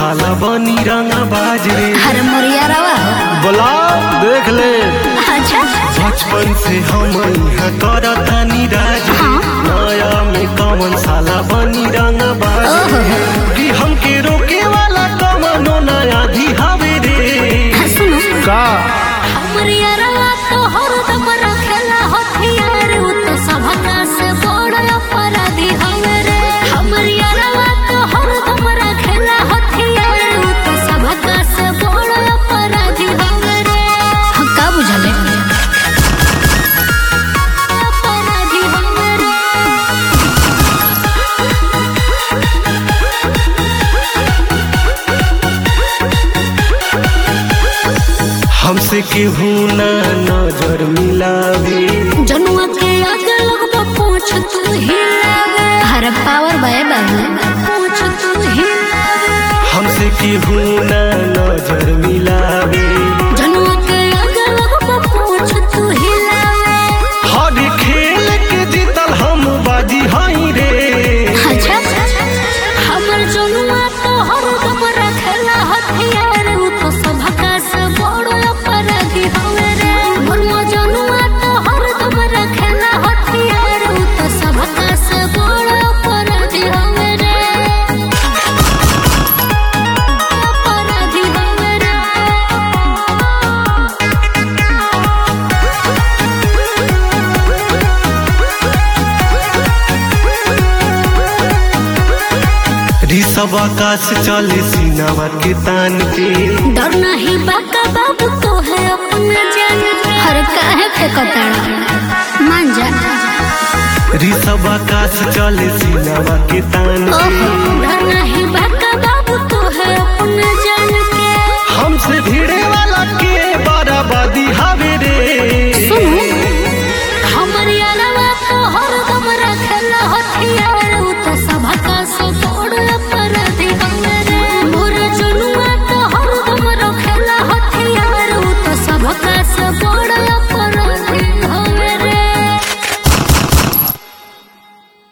साला बनी रंगा बाज रे अरे मोरिया रवा बोला देख ले अच्छा बचपन से हम यहाँ करतानी राज रे नया में कौन साला बनी रंगा बाज रे कि हमके रोके वाला कमनो नया दिहावे रे सुनो का मोरिया रवा तो हरदम रखेला हथियार उ तो सबका से बड़ अपराधी हवे रे मोरिया रवा तो हरदम रखेला हथियार उ तो सबका से बड़ अपराधी हवे रे हम का बुझले अपराधी हवे रे हमसे केहू ना नजर मिलावे जनुआ के आगे लगबा पूछ तू हिलावे हर पावर बाय बाबू पूछ तू हिलावे हमसे केहू ना नजर मिलावे जनुआ के आगे लगबा पूछ तू हिलावे हर खेल के जीतल हम बाजी हई रे अच्छा हमर जनुआ तो हर दम रखेला हथियार उ तो सबका से बड़ अपराधी हवे रे मोर जनुआ तो हर दम रखेला हथियार उ तो सबका से बड़ अपराधी हवे रे अपराधी हवे रे ऋषभ आकाश चले सीनावा के तान के डर नहीं बाका बाबू तो है अपना जान हर काहे फेंकताड़ा मान जा ऋषभ आकाश चले सीनावा के तान के